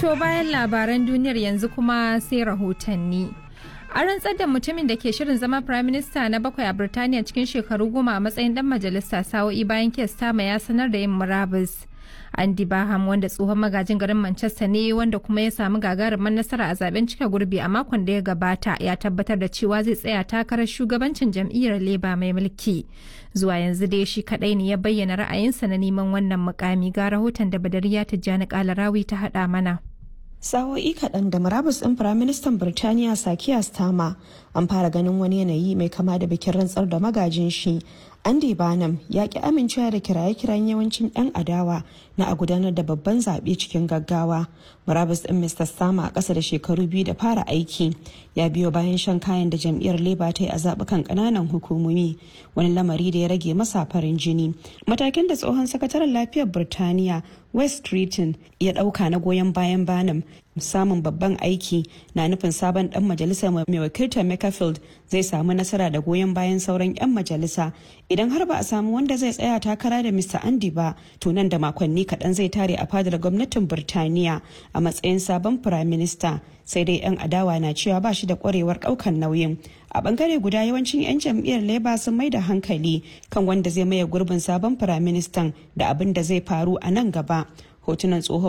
To bayan labaran duniyar yanzu kuma sai rahotanni. A rantsar da mutumin da ke shirin zama Prime Minister na bakwai a Birtaniya cikin shekaru goma a matsayin dan majalisa sa'o'i bayan Kestama ya sanar da yin murabus. Andy Baham wanda tsohon magajin garin Manchester ne wanda kuma ya samu gagarumin nasara a zaben cika gurbi a makon da ya gabata ya tabbatar da cewa zai tsaya takarar shugabancin jam'iyyar Labour mai mulki. Zuwa yanzu dai shi kadai ne ya bayyana ra'ayinsa na neman wannan mukami ga rahoton da Badariya Tijjani Kalarawi ta hada mana. sa'o'i kaɗan da murabus ɗin firaministan birtaniya sakiya stama an fara ganin wani yanayi mai kama da bikin rantsar da magajin shi andy banham ya ki amincewa da kiraye-kiran yawancin 'yan adawa na a gudanar da babban zaɓe cikin gaggawa murabus ɗin mr stama a ƙasa da shekaru biyu da fara aiki ya biyo bayan shan kayan da jam'iyyar labour ta yi a zaɓukan ƙananan hukumomi wani lamari da ya rage masa farin jini matakin da tsohon sakataren lafiyar birtaniya west streeton ya ɗauka na goyon bayan banham samun babban aiki na nufin sabon dan majalisa mai wakiltar Makerfield zai samu nasara da goyon bayan sauran 'yan majalisa idan har ba a samu wanda zai tsaya takara da Mr. Andy ba to nan da makonni kaɗan zai tare a fadar gwamnatin Birtaniya a matsayin sabon Prime Minister sai dai 'yan adawa na cewa ba shi da kwarewar ɗaukan nauyin a bangare guda yawancin 'yan jam'iyyar labour sun mai da hankali kan wanda zai maye gurbin sabon firaministan da abin da zai faru a nan gaba hotunan tsohon